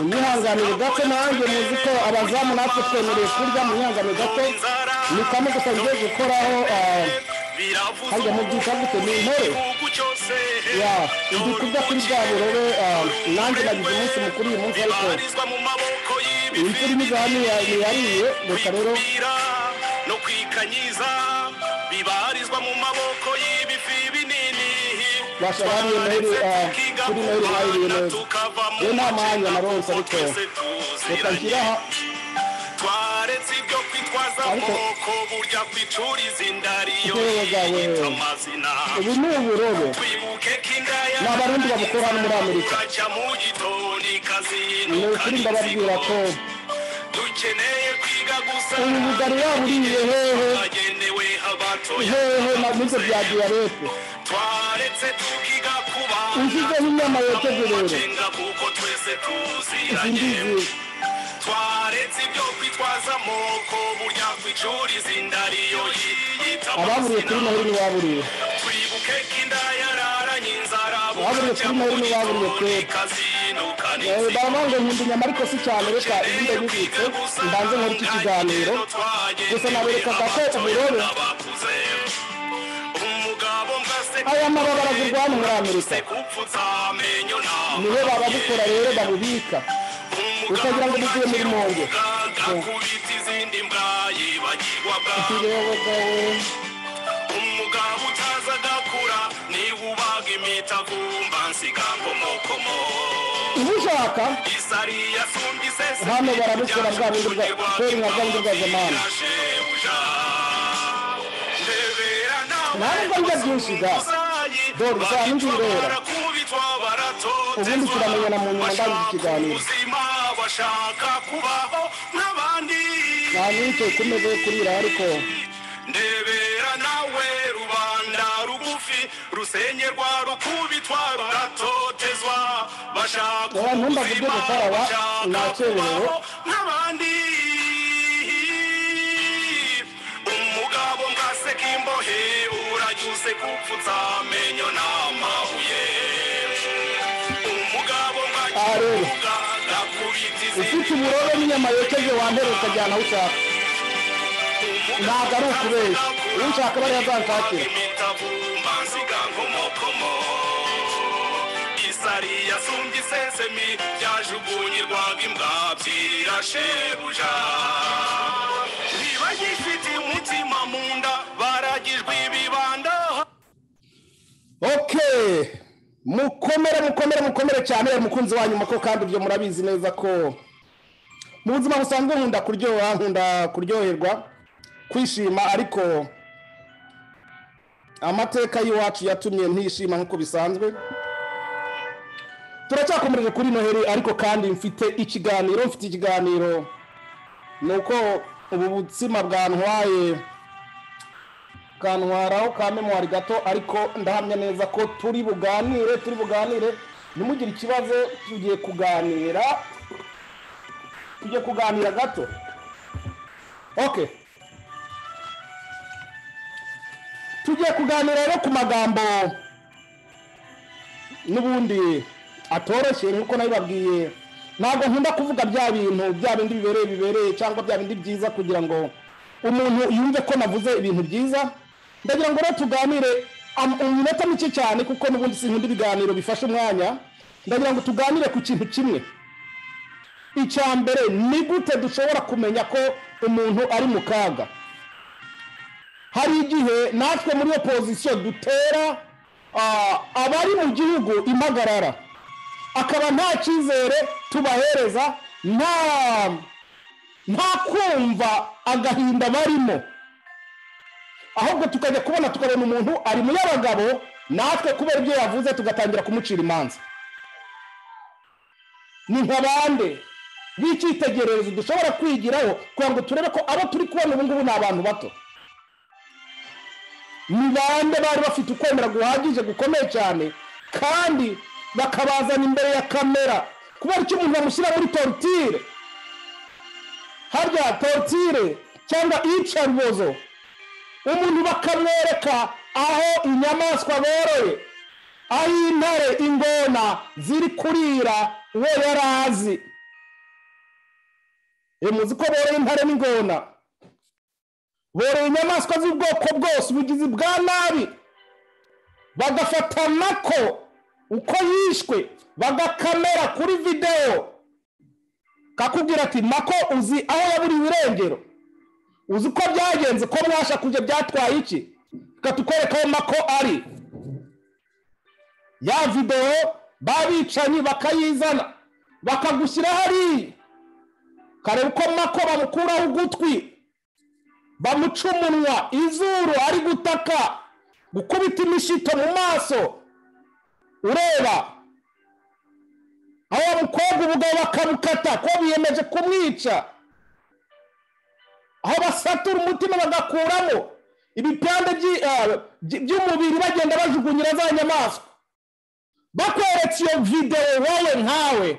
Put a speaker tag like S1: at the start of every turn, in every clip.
S1: mwihanganire gato nanjye muzi ko abazamu natwe twemereye kurya mwihanganire gato ni kamwe gusa ngiye gukoraho hajya mu byita gute ni intore ya ndi kurya kuri bwa burore nanjye nagize umunsi mukuru uyu munsi ariko imvura imeze hano yariye reka rero
S2: no kwikanyiza bibarizwa mu maboko y'ibifi binini
S1: Basha bariye noheli kuri noheli bayiriye neza rero nta mwanya naronse ariko reka nshyire aha
S2: twaretse ibyo kwitwaza
S1: Ariko-
S2: amaboko burya kwicuriza inda ariyo
S1: Uburobe bwawe.
S2: yiyita amazina
S1: ubu ni uburobe
S2: twibuke ko inda
S1: Ni Abarundi babukora hano muri Amerika.
S2: ikajya mu gitondo
S1: ni
S2: ikazinduka
S1: ukuri ndababwira ko
S2: dukeneye kwiga gusa
S1: ubu bugari waburiye hehe
S2: bagenewe abatoya
S1: hehe na n'ibyo bya diyabete
S2: twaretse tukiga kubana
S1: ushyizeho inyama yokeje rero
S2: nshinga kuko twese tuziranye
S1: izindizi
S2: twaretse ibyo kwitwaza amoko burya kwicuriza inda ariyo yiyita
S1: ababuriye kuri
S2: amazina
S1: noheli ntibaburiye
S2: twibuke ko inda yararanye inzara
S1: Baburiye kuri Noheli baburiye kera.
S2: ikazinduka
S1: Eh,
S2: n'inzira
S1: baba ngo nkunda inyama ariko si cyane reka ibindi bibitse mbanze nkore iki kiganiro gusa naberekaga ko uburobe aya mababa aravurwa hano muri amerika nibo bababukora rero babubika ukagira ngo buvuye muri mpongo ikirewogawe
S2: umugabo utaza agakura niba ubaga imitavumba nsiga ngomokomo
S1: uba ushaka
S2: isariya sumbye isese
S1: hano barabukora bwa bindi bwa kweri nka bwa bindi bwa zamani ntabwo njya byinshi ga Dore uzaba n'inzira. Ubundi turamenya na mu nyuma ndangije ikiganiro.
S2: bashaka kubaho nk'abandi
S1: nta n'icyo ku meza yo kurira ariko
S2: ndebera nawe rubanda rugufi rusengerwa rukubitwa ruratotezwa bashaka
S1: Wowe ntumbaze ibyo gukora wa, nakererewe.
S2: kubaho nk'abandi umugabo mbwaseka imbohe uranyuze gupfutsa amenyo n'amabuye umugabo
S1: Aha rero.
S2: mbwakivuga gakubita
S1: ufite
S2: izindi
S1: uburobe n'inyama yokeje wambere ukajyana aho ushaka ntabwo ari ukubeshya ushaka bariya azanshakira
S2: imitabumba nsiga nkomokomo isari yasumbye isesemi byajugunyirwaga imbwa byirashebuja ntibagifite umutima mu nda baragijwe ibibanda
S1: ok mukomere mukomere mukomere cyane mukunzi wa nyuma ko kandi ibyo murabizi neza ko mu buzima busanzwe nkunda kuryoha nkunda kuryoherwa kwishima ariko amateka y'iwacu yatumye ntishima nk'uko bisanzwe turacyakomereje kuri noheli ariko kandi mfite ikiganiro mfite ikiganiro ni uko ubu butsima bwantwaye kantwaraho ka memuwari gato ariko ndahamya neza ko turi buganire turi buganire ntimugire ikibazo tugiye kuganira tugiye kuganira gato ok tugiye kuganira rero ku magambo n'ubundi atoroshye nk'uko nabibabwiye ntabwo nkunda kuvuga bya bintu bya bindi bibereye bibereye cyangwa bya bindi byiza kugira ngo umuntu yumve ko navuze ibintu byiza ndagira ngo rero tuganire am- iminota mike cyane kuko n'ubundi sinkunda ibiganiro bifashe umwanya ndagira ngo tuganire ku kintu kimwe icya mbere ni gute dushobora kumenya ko umuntu ari mu kaga hari igihe natwe muri opozisiyo dutera ah, abari mu gihugu impagarara akaba nta cyizere tubahereza nta nta kumva agahinda barimo ahubwo tukajya kubona tukabona umuntu ari mu y'abagabo natwe kubera ibyo yavuze tugatangira kumucira imanza ni nka bande b'icyitegererezo dushobora kwigiraho kugira ngo turebe ko abo turi kubona ubu ngubu ni abantu bato ni bande bari bafite ukwemera guhagije gukomeye cyane kandi bakabazana imbere ya kamera kubera icyo umuntu bamushyira muri torutire harya torutire cyangwa iyicarubozo umuntu bakamwereka aho inyamaswa boroye aho intare ingona ziri kurira we yari azi muzi ko boroye intare n'ingona boroye inyamaswa z'ubwoko bwose ubugizi bwa nabi bagafatana ko uko yishwe bagakamera kuri videwo kakubwira ati nako uzi aho yaburiye irengero uzi ko byagenze ko mwasha kujya byatwaye iki tukatwereka aho nako ari ya videwo babicanyi bakayizana bakagushyira hariya kareba uko mako bamukuraho ugutwi bamuca umunwa izuru ari gutaka gukubita imishito mu maso ureba aho bamukobwa ubugabo bakamukata ko biyemeje kumwica aho basatura umutima bagakuramo ibipande by'i- eh, by- by'umubiri bagenda bajugunyira za nyamaswa bakweretse iyo videwo wowe nkawe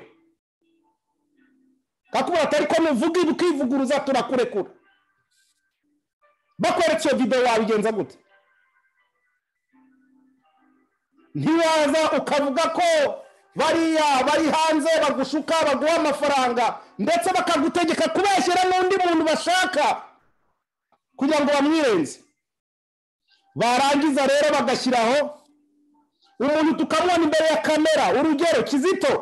S1: kakubwira ati ariko nuvuga ibi ukivuguruza turakurekura bakweretse iyo videwo wabigenza gute ntiwaza ukavuga ko bariya bari hanze bagushuka baguha amafaranga ndetse bakagutegeka kubeshyira n'undi muntu bashaka kugira ngo bamwirenze barangiza rero bagashyiraho umuntu tukamubona imbere ya kamera urugero kizito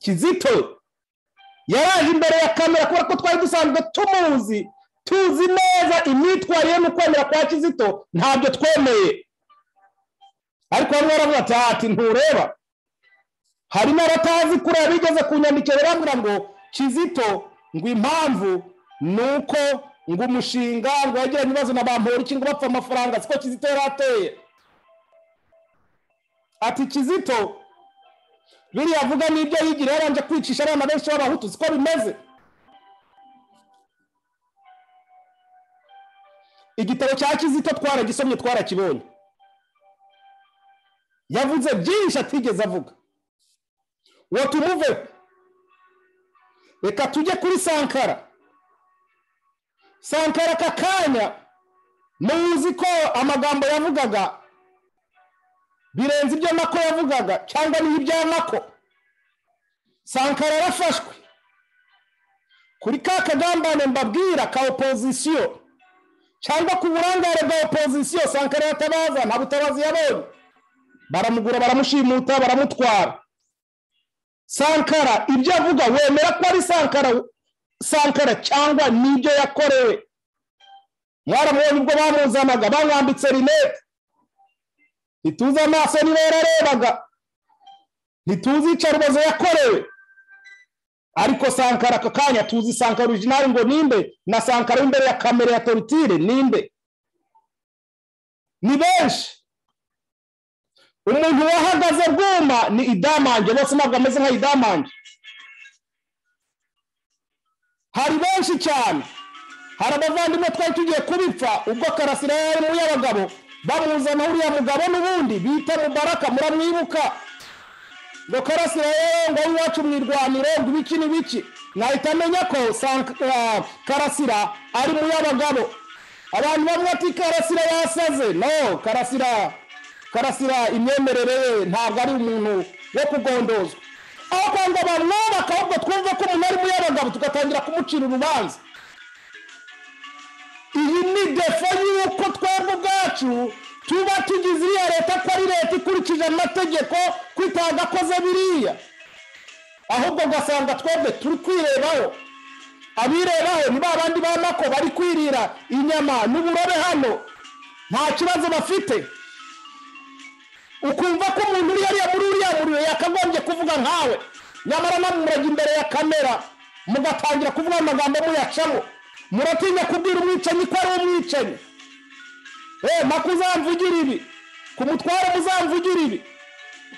S1: kizito yaraje imbere ya kamera kubera ko twari dusanzwe tumuzi tuzi neza imyitwarire n'ukwemera kwa kizito ntabyo twemeye ariko bamwe baravuga ati "Ah, ati ntureba hari n'abatazi kuriya bigeze kunyandikira barambwira ngo kizito ngo impamvu ni uko ngo umushinga ngo yagiranye ibibazo na bampori ngo bapfa amafaranga siko kizito yari ateye ati kizito biriya avuga n'ibyo yigira yaranje kwicisha abana benshi b'abahutu siko bimeze igitabo cya kizito twaragisomye twarakibonye yavuze byinshi atigeze avuga ngo tumuveho reka tujye kuri sankara sankara aka kanya muzi ko amagambo yavugaga birenze ibyo nako yavugaga cyangwa niba ibya nako sankara yarafashwe kuri ka kagambane mbabwira ka opozisiyo cyangwa ku burangare bwa opozisiyo sankara yatabaza nta butabazi yabonye baramugura baramushimuta baramutwara sankara ibyo avuga wemera ko ari sankara sankara cyangwa n'ibyo yakorewe mwaramubonye ubwo bamuzanaga bamwambitse rinete ntituzi amaso niba yararebaga ntituzi iyicarubozo yakorewe ariko sankara aka kanya tuzi sankara orijinali ngo ninde na sankara w'imbere ya kamera ya torutire ninde ni benshi umuntu wahagaze bwuma ni idamange bose ntabwo ameze nka idamange hari benshi cyane hari abavandimwe twari tugiye kubipfa ubwo karasira yari mu y'abagabo bamuzana uriya mugabo n'ubundi bita mubaraka muramwibuka ngo karasira yewe ngo abe iwacu mwirwanire ngo ibiki n'ibiki nahita amenya ko Sank- ah, karasira ari mu y'abagabo abantu bamwe ati karasira yasaze no karasira karasira imyemerere ye ntabwo ari umuntu wo kugondozwa aho kwanga bamwubaka ahubwo twumve ko umuntu ari mu y'abagabo tugatangira kumucira urubanza iyi ni defo y'uko twebwe ubwacu tuba tugize iriya leta ko ari leta ikurikije amategeko ko itagakoze biriya ahubwo ugasanga twebwe turi kwirebaho abirebaho ni ba bandi ba mako bari kwirira inyama n'uburobe hano nta kibazo bafite ukumva ko umuntu uri hariya muri uriya muriro yakagombye kuvuga nkawe nyamara namurage imbere ya kamera mugatangira kuvuga amagambo muyacamo muratinya kubwira umwicanyi ko ari umwicanyi eee mpaka uzamvugira ibi ku mutware muzamvugira ibi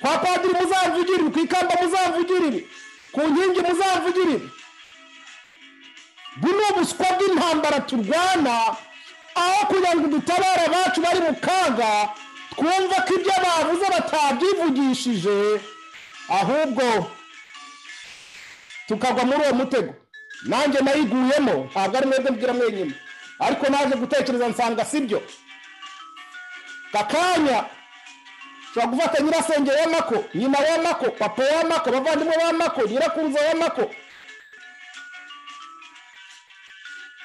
S1: kwa padiri muzamvugira ibi ku ikamba muzamvugira ibi ku nkingi muzamvugira ibi ubu ni ubuswa bw'intambara turwana aho kugira ngo dutabare abacu bari mu kaga twumva ko ibyo bavuze batabyivugishije ahubwo tukagwa muri uwo mutego nanjye nayiguyemo ntabwo ari mwebwe mbwira mwenyine ariko naje gutekereza nsanga sibyo kakanya ushobora gufata nyirasenge wa mako nyina wa mako papa wa mako abavandimwe ba mako nyirakunze wa mako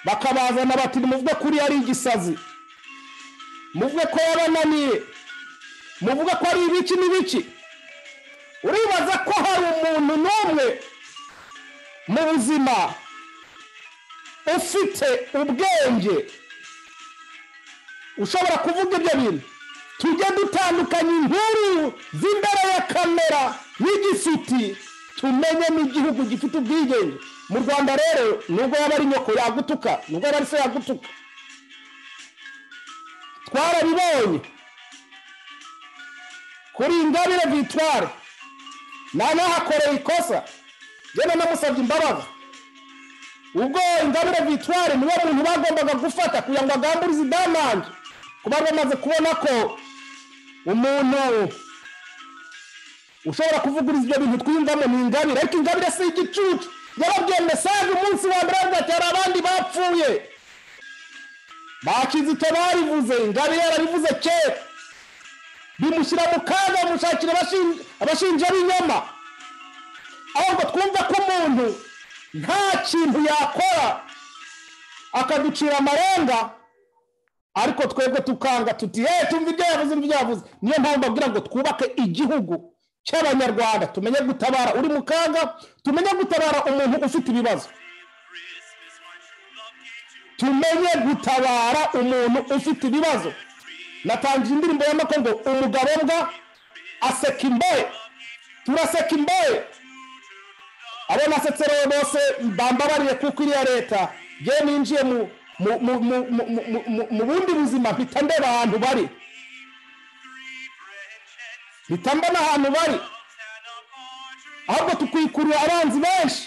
S1: bakabazana bati muvuge kuri ari igisazi muvuge ko yabananiye muvuge ko ari ibiki n'ibiki uribaza ko hari umuntu n'umwe mu buzima ufite ubwenge ushobora kuvuga ibyo bintu tujye dutandukanya inkuru z'imbere ya kamera y'igisuti tumenye n'igihugu gifite ubwigenge mu rwanda rero nubwo yaba ari nyoko yagutuka nubwo yaba ari se yagutuka twarabibonye kuri ingabire vitware nanahakoreye ikosa njyewe namusabye imbabazi ubwo ingabire vitware niwe muntu bagombaga gufata kugira ngo agamburize idamange kuba bamaze kubona ko umuntu ushobora kuvuguriza ibyo bintu twiyumvamo ni ingabire ariko ingabire si igicucu yarabwiye mesaje umunsi wa mbere avuga ati hari abandi bapfuye bakizito barivuze ingabire yarabivuze kera bimushyira mu kaga bamushakira abashin- abashinja b'inyama ahubwo twumva ko umuntu nta kintu yakora akaducira amarenga ariko twebwe tukanga tuti hey tumva ibyo yavuze n'ibyo yavuze niyo mpamvu babwira ngo twubake igihugu cy'abanyarwanda tumenye gutabara uri mu kaga tumenye gutabara umuntu ufite ibibazo tumenye gutabara umuntu ufite ibibazo natangiye indirimbo ya mako ngo umugabo mbwa aseka imbohe turaseka imbohe abo nasetse rero bose bambabariye kuko iriya leta yewe ninjiye mu mu- mu- mu- mu- mu- mu- mu- mu bundi buzima mpita ndeba ahantu bari mpita mbona ahantu bari ahubwo tukwikurura abanzi benshi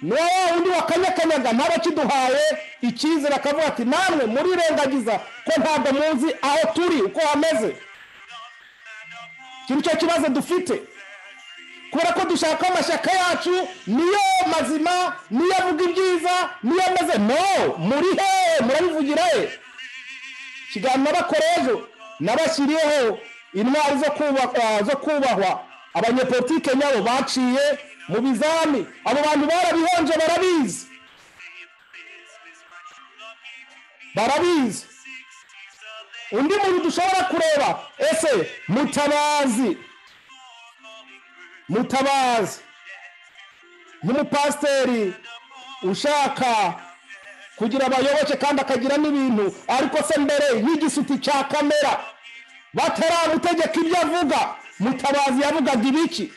S1: niba wa wundi wa kanyakanyaga ntabakiduhaye icyizere akavuga ati namwe murirengagiza ko ntabwo muzi aho turi uko hameze iki ni cyo kibazo dufite kubera ko dushaka ko amashyaka yacu niyo mazima niyo avuga ibyiza niyo ameze no muri hehe murabivugira he ikiganiro bakora ejo nabashyiriyeho intwari zo kuba- zo kubahwa abanyepolitike nyabo baciye mu bizami abo bantu barabihonje barabizi barabizi undi muntu dushobora kureba ese mutabazi mutabazi nk'umupasiteri ushaka kugira abayoboke kandi akagira n'ibintu ariko se mbere y'igisuti cya kamera bataramutegeka ibyo avuga mutabazi yavugaga ibiki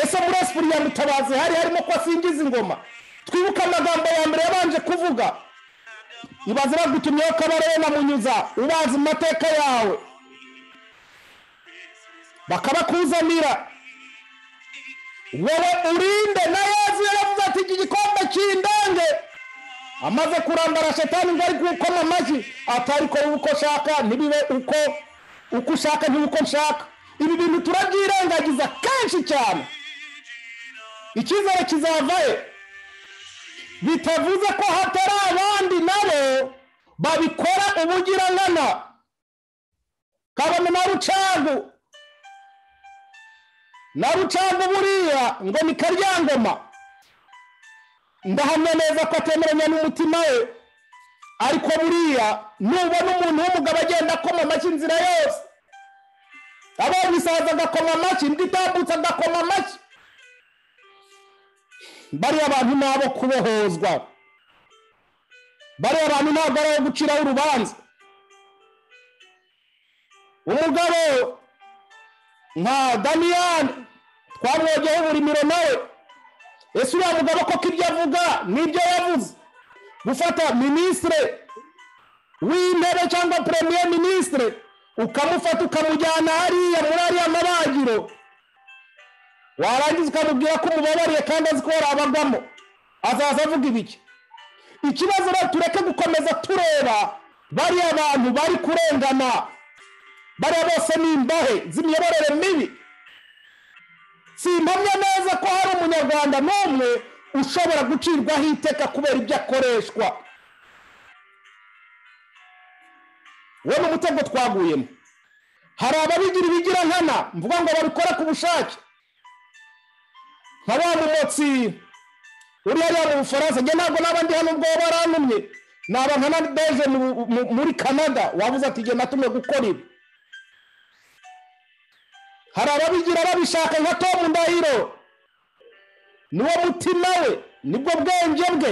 S1: ese muri esipuri ya mutabazi hari harimo ko asingiza ingoma twibuke amagambo ya mbere yabanje kuvuga ibaze bagutumyeho kabarebe na munyuza ubazi mu mateka yawe bakabakuzanira wowe urinde na yezu yaravuze ati iki gikombe kindange amaze kurambara shetani ngo ari gukoma amashyi atari ko uko ushaka ntibibe uko uko ushaka ntibuko nshaka ibi bintu turabyirengagiza kenshi cyane icyizere kizavayo bitavuze ko hatari abandi nabo babikora ubugirangana kabone na rucangu na rucango buriya ngo ni karyangoma ndahamya neza ko atemeranya n'umutima we ariko buriya nubona umuntu w'umugabo agenda akoma amashyi inzira yose abonye isaza agakoma amashyi indi itambutse agakoma amashyi bariya abantu ni abo kubohozwa bariya abantu ntabwo ari abo guciraho urubanza umugabo nka daniyani twamwogeyeho uburimiro nawe ese uriya mugabo koko ibyo avuga n'ibyo yavuze gufata minisitire w'intebe cyangwa premier minisitire ukamufata ukamujyana hariya muri ariya mabagiro warangiza ukamubwira ko umubabariye kandi azi ko yarabagamo azaza avuga ibiki ikibazo rero tureke gukomeza tureba bariya bantu bari kurengana bariya bose ni imbahe z'imiyoborere mibi simpamya neza ko hari umunyarwanda n'umwe ushobora gucirwaho iteka kubera ibyo akoreshwa wowe ni umutego twaguyemo hari ababigira ibigira nkana mvuga ngo babikora ku bushake nka wa mumotsi uri hariya mu bufaransa njye ntabwo n'abandi hano ubwo barantumye ni abantu nka beje mu- mu- muri canada wabuze ati njye natumye gukora ibi hari ababigira babishaka nka tomu ndahiro niwo mutima we nibwo bwenge bwe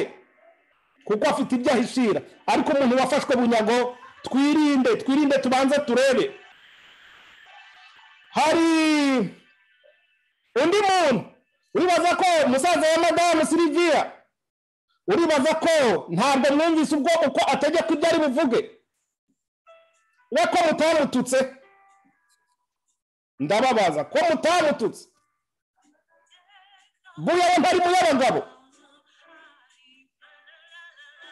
S1: kuko afite ibyo ahishira ariko umuntu wafashwe bunyago twirinde twirinde tubanze turebe hari undi muntu uribaza ko umusaza wa madamu siriviya uribaza ko ntabwo mwumvise ubwo uko ategeka ibyo ari buvuge we ko mutarututse ndababaza ko mutarututse buyaba ntari muyabagabo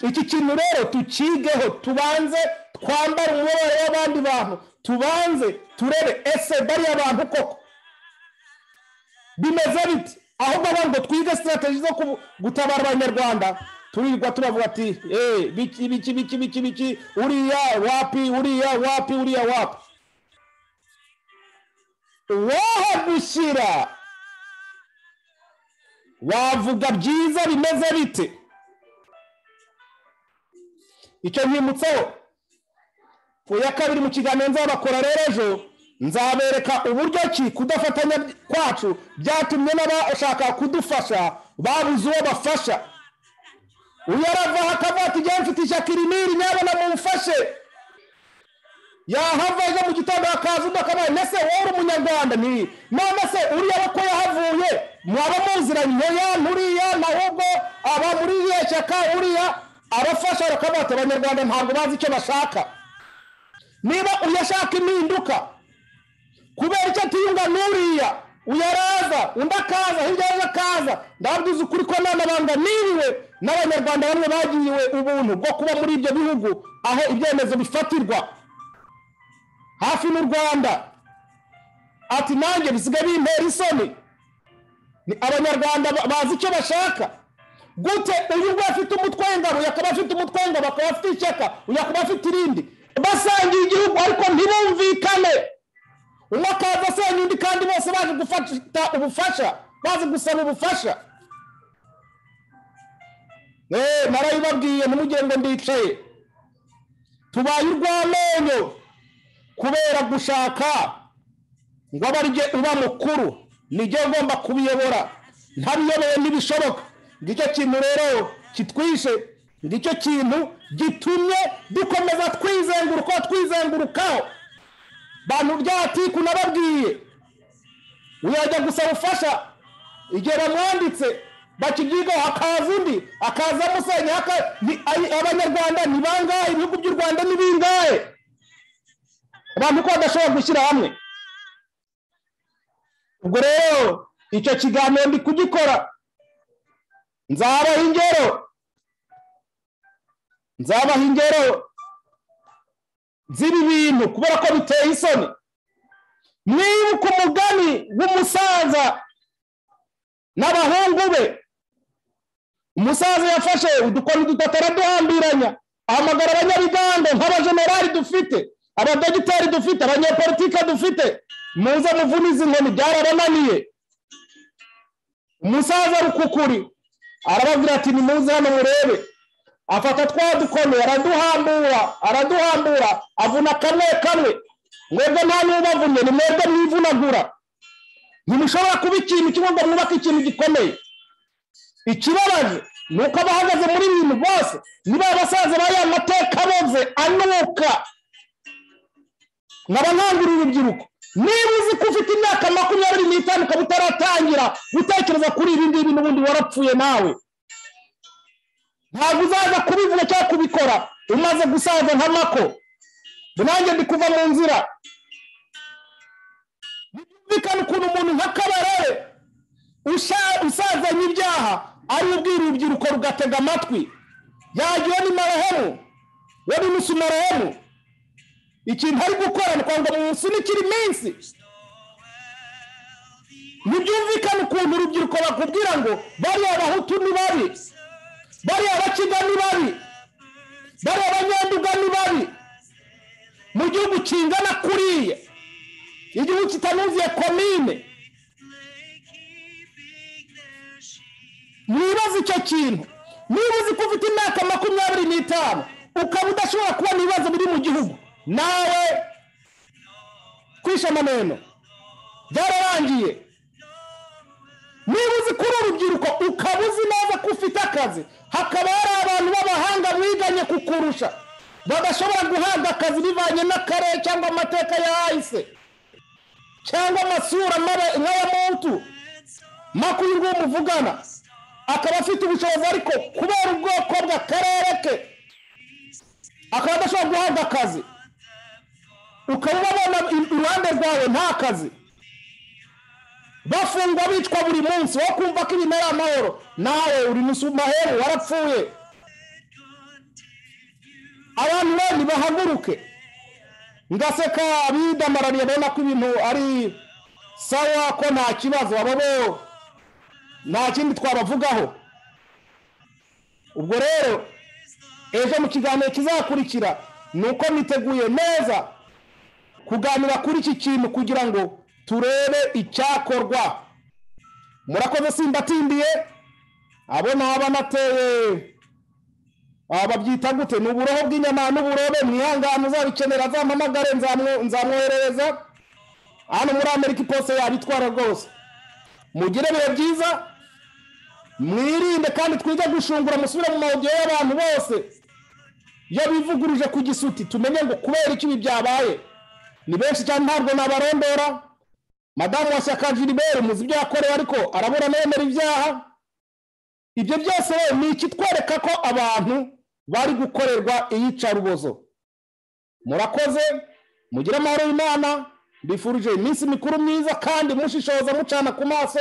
S1: iki kintu rero tukigeho tubanze twambare umubabaro w'abandi bantu tubanze turebe ese bariya bantu koko bimeze biti ahubwo abantu ngo twige sitarateji zo kubu- gutabara abanyarwanda turirwa turavuga ati "Eh, biki biki biki biki biki uriya wapi uriya wapi uriya wapi wahagushyira wavuga byiza bimeze bite icyo nkimutseho ku ya kabiri mu kiganiro nzabakora rero ejo nzabereka uburyo ki kudafatanya kwacu byatumye n'abashaka kudufasha babuze uwo bafasha uyu aravaho akavuga ati njyewe mfite ishyaka irimiri nyabona mumfashe yahava ejo mu gitondo hakaza undi akabaye mbese wowe uri umunyarwanda ni none se uriya we ko yahavuye mwaba muziranye ya nturiya nahubwo aba muri iriya shyaka uriya arafasha arakavuga ati abanyarwanda ntabwo bazi icyo bashaka niba uyashaka impinduka kubera icyo atiyunga n'uriya uyaraza undi akaza hirya yaje akaza ndabwiza ukuri ko n'amabanga niriwe n'abanyarwanda bamwe bagiriwe ubuntu bwo kuba muri ibyo bihugu aho ibyemezo bifatirwa hafi n'u rwanda ati nanjye bisigaye bintera isoni ni abanyarwanda ba- bazi icyo bashaka gute uyu nguyu afite umutwe w'ingabo uyu akaba afite umutwe w'ingabo akaba afite ishyaka uyu akaba afite irindi basangiye igihugu ariko ntibumvikane umwe akaza asenya undi kandi bose baje gufata ubufasha bazi gusaba ubufasha Eh, narabibabwiye ntimugire ngo ndicaye tubaye urw'amenyo kubera gushaka ngo abe ari jye uba mukuru ni jye ugomba kubiyobora ntabiyoboye ntibishoboka ngicyo kintu rero kitwishe ngicyo kintu gitumye dukomeza twizenguruka twizengurukaho bantu ryatiku nababwiye uyajya gusaba ubufasha igihe bamwanditse bakibyigaho hakaza undi akaza amusenya haka- ni- ay- abanyarwanda ni bangahe ibihugu by'u rwanda ni bingahe abantu ko badashobora gushyira hamwe ubwo rero icyo kiganiro ndi kugikora nzabaha ingero nzabaha ingero z'ibi bintu kubera ko biteye isoni mwibuke umugani w'umusaza n'abahungu be umusaza yafashe udukoni dutatu araduhambiranya ahamagara abanyabigande nk'abajenerali dufite abadogiteri dufite abanyepolitike dufite muze muvune izi nkoni byarabananiye umusaza rukukuri arababwira ati nimuze hano murebe afata twa dukoni araduhambura araduhambura avuna kamwe kamwe mwebwe nta n'ubavunnye ni mwebwe mwivunagura ntimushobora kuba ikintu kimwe ngo mwubake ikintu gikomeye ikibabaje ni uko abahagaze muri bintu bose niba abasaza ba ya mateka boze anuka nkaba nkangurira urubyiruko niba uzi ko ufite imyaka makumyabiri n'itanu ukaba utaratangira gutekereza kuri ibi ngibi n'ubundi warapfuye nawe ntabwo uzaza kubivuga cyangwa kubikora umaze gusaza nka mako nanjye ndi kuva mu nzira ntibyumvikane ukuntu umuntu nka kabarebe usha- usazanye ibyaha ari ubwira urubyiruko rugatega amatwi yagiwe ni marahemu we ni musu marahemu ikintu ari gukora ni kwanga mu nsunikira iminsi ntibyumvikane ukuntu urubyiruko bakubwira ngo bariya bahutu ni babi bariya bakiga ni babi bariya banyanduga ni babi mu gihugu kingana kuriya igihugu kitanuzuye komine mwibaze icyo kintu niba uzi ko ufite imyaka makumyabiri n'itanu ukaba udashobora kubona ibibazo biri mu gihugu nawe kwisha amameno byararangiye niba uzi ko uri urubyiruko ukaba uzi neza ko ufite akazi hakaba hari abantu b'abahanga mwiganye kukurusha badashobora guhabwa akazi bivanye n'akarere cyangwa amateka ya ahise cyangwa amasura mabi- nk'aya muntu makuyu nguwo muvugana akaba afite ubushobozi ariko kubera ubwoko bw'akarere ke akaba adashobora guhabwa akazi ukaba ubabona i- iruhande rwawe nta kazi bafungwa bicwa buri munsi wo kumva ko ibintu ari amahoro nawe uri musumaheru warapfuye abantu bandi bahaguruke ngaseka bidamarariye babona ko ibintu ari sawa ko nta kibazo abo bo nta kindi twabavugaho ubwo rero ejo mu kiganiro kizakurikira ni uko niteguye neza kuganira kuri iki kintu kugira ngo turebe icyakorwa murakoze simbatindiye abo ntaba nateye aha babyita gute ni uburoho bw'inyama n'uburobe mwihangane uzabikenera azampamagare nzamwo- nzamwoherereza hano muri amerika iposita yabitwara rwose mugire ibihe byiza mwirinde kandi twige gushungura musubire mu mahugiro y'abantu bose iyo bivuguruje ku gisuti tumenye ngo kubera iki ibi byabaye ni benshi cyane ntabwo nabarondora madamu wa shyaka gilibert muzi ibyo yakorewe ariko arabura anemera ibyaha ibyo byose rero ni ikitwereka ko abantu bari gukorerwa iyicarubozo murakoze mugire amahoro y'imana mbifurije iminsi mikuru myiza kandi mushishoza mucana ku maso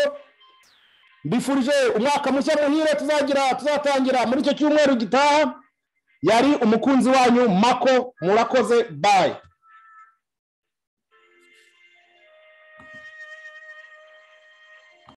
S1: mbifurije umwaka mushya muhire tuzagira tuzatangira muri icyo cyumweru gitaha yari umukunzi wanyu mako murakoze bayi